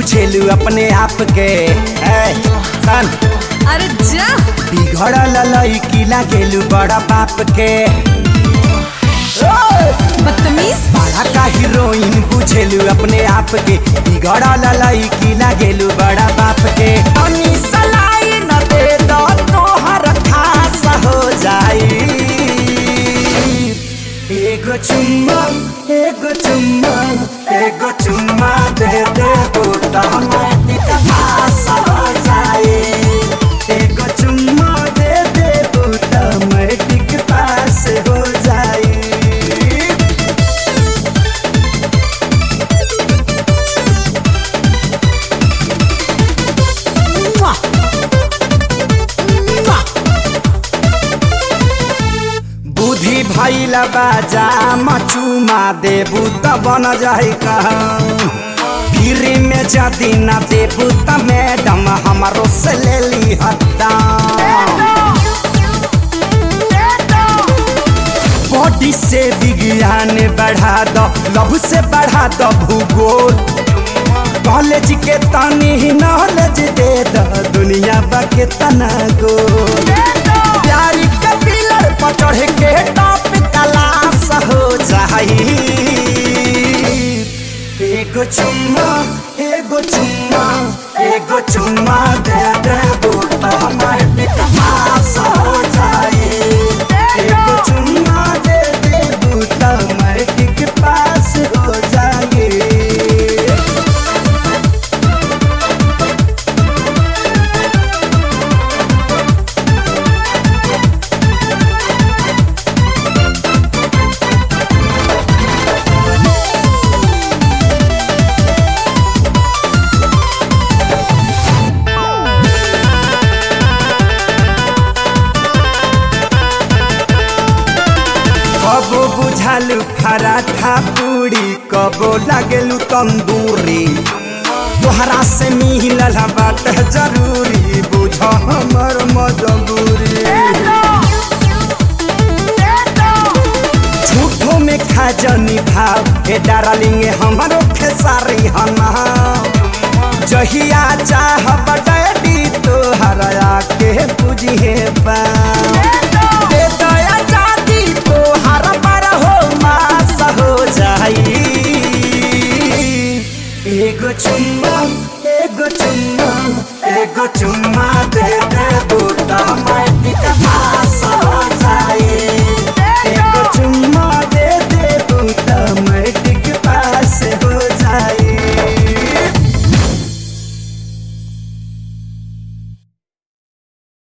बुझेलू अपने आप के ए, सन अरे जा बिगड़ल लड़की लागेलू बड़ा बाप के ओए! बदतमीज बड़ा का हीरोइन बुझेलू अपने आप के बिगड़ल लड़की लागेलू बड़ा बाप के तनी सलाई न दे दो तोहर खास हो जाई एगो चुम्मा एगो चुम्मा एगो चुम्मा दे दे बूटा पास हो जाई एगो चुम्मा दे दे बूटा मैटिक पास हो जाई बुद्धि भैल बाजा मचुमा देबू त बन जाई फिर में जदी न देबू त मैडम हमारो से ले ली हत्ता बॉडी से विज्ञान बढ़ा दो लव से बढ़ा दो भूगोल कॉलेज के तनी नॉलेज दे दो दुनिया बा के तना गोल प्यारी के पिलर पर चढ़ के टॉप क्लास हो जाई एगो चुम्मा एगो चुम्मा एगो चुम्मा दे दे बूटा हमारे पास हो जाई एगो चुम्मा दे दे बूटा हमारे पास हो जाई कबो बुझालू पराठा पूरी कबो लागेलू तंदूरी तोहरा से मिलल बात जरूरी बुझ हमर मजबूरी झूठो में खा जनी भाव हे डार्लिंग हमारो खेसारी हना जहिया चाह डैडी तोहरा के बुझिए बा